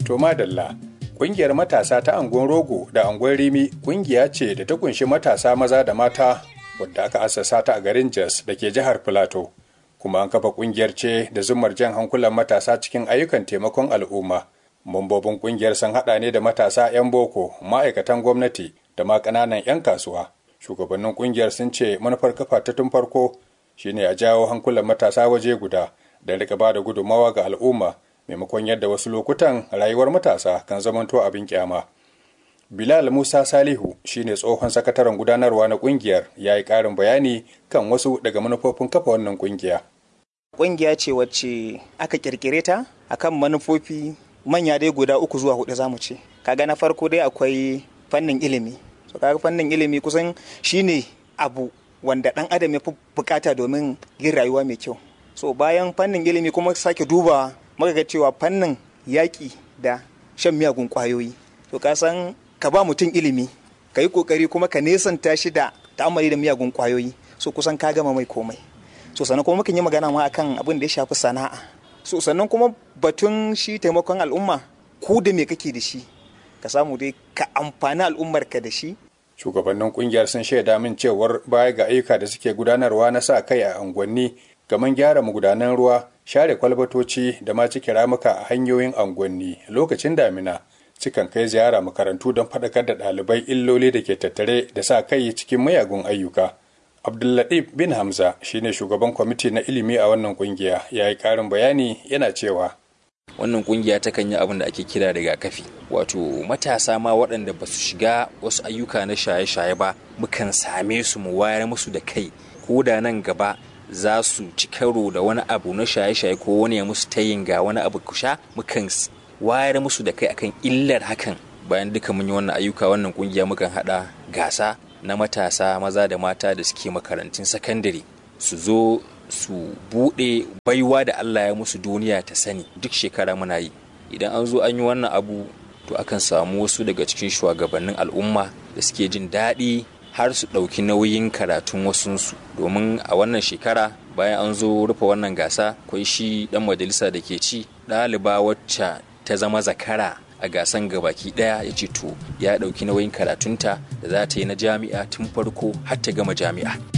To madalla, ƙungiyar matasa ta angon rogo da angon rimi ƙungiya ce da ta kunshi matasa maza da mata wadda aka assasa ta a garin Jos da ke jihar Filato. Kuma an kafa ƙungiyar ce da zumar jan hankulan matasa cikin ayyukan taimakon al'umma. Mambobin ƙungiyar sun haɗa ne da matasa 'yan boko, ma'aikatan gwamnati da ma ƙananan 'yan kasuwa. Shugabannin ƙungiyar sun ce manufar kafa ta tun farko shine a jawo hankulan matasa waje guda da rika ba da gudummawa ga al'umma maimakon yadda wasu lokutan rayuwar matasa kan zamanto abin kyama. Bilal Musa Salihu shine tsohon sakataren gudanarwa na kungiyar ya yi ƙarin bayani kan wasu daga manufofin kafa wannan kungiya. Kungiya ce wacce aka kirkire ta akan manufofi manya dai guda uku zuwa hudu zamu ce. Kaga na farko dai akwai fannin ilimi. So kaga fannin ilimi kusan shine abu wanda ɗan adam ya fi bukata domin yin rayuwa mai kyau. So bayan fannin ilimi kuma sake duba muka ga cewa fannin yaƙi da shan miyagun ƙwayoyi to ka san ka ba mutum ilimi ka yi ƙoƙari kuma ka nesanta shi da ta'amali da miyagun ƙwayoyi so kusan ka gama mai komai so sannan kuma mukan yi magana ma akan abin da ya shafi sana'a so sannan kuma batun shi taimakon al'umma ko da me kake da shi ka samu dai ka amfani al'ummar ka da shi shugabannin kungiyar sun shaida min cewar baya ga ayyuka da suke gudanarwa na sa kai a unguwanni kamar gyara magudanan ruwa share kwalbatoci da ma cike ramuka a hanyoyin unguwanni lokacin damina cikan kai ziyara makarantu don faɗakar da ɗalibai illoli da ke tattare da sa kai cikin mayagun ayyuka abdullatif bin hamza shine shugaban kwamiti na ilimi a wannan kungiya ya yi ƙarin bayani yana cewa wannan kungiya ta kan yi abin da ake kira rigakafi wato matasa ma waɗanda ba su shiga wasu ayyuka na shaye-shaye ba mukan same su mu wayar musu da kai ko da nan gaba za su ci karo da wani abu na shaye-shaye ko wani ya musu tayin ga wani abu kusha mukan wayar musu da kai akan illar hakan bayan duka mun yi wannan ayyuka wannan kungiya mukan hada gasa na matasa maza da mata da suke makarantun sakandare su zo su bude baiwa da Allah ya musu duniya ta sani duk shekara muna yi idan an zo an yi wannan abu to akan samu wasu daga cikin shugabannin al'umma da suke jin daɗi har su ɗauki nauyin karatun wasunsu domin a wannan shekara bayan an zo rufe wannan gasa akwai shi ɗan majalisa da ke ci ɗaliba wacce ta zama zakara a gasan gabaki ɗaya ya ce to ya ɗauki nauyin karatunta da za ta yi na jami'a tun farko har ta gama jami'a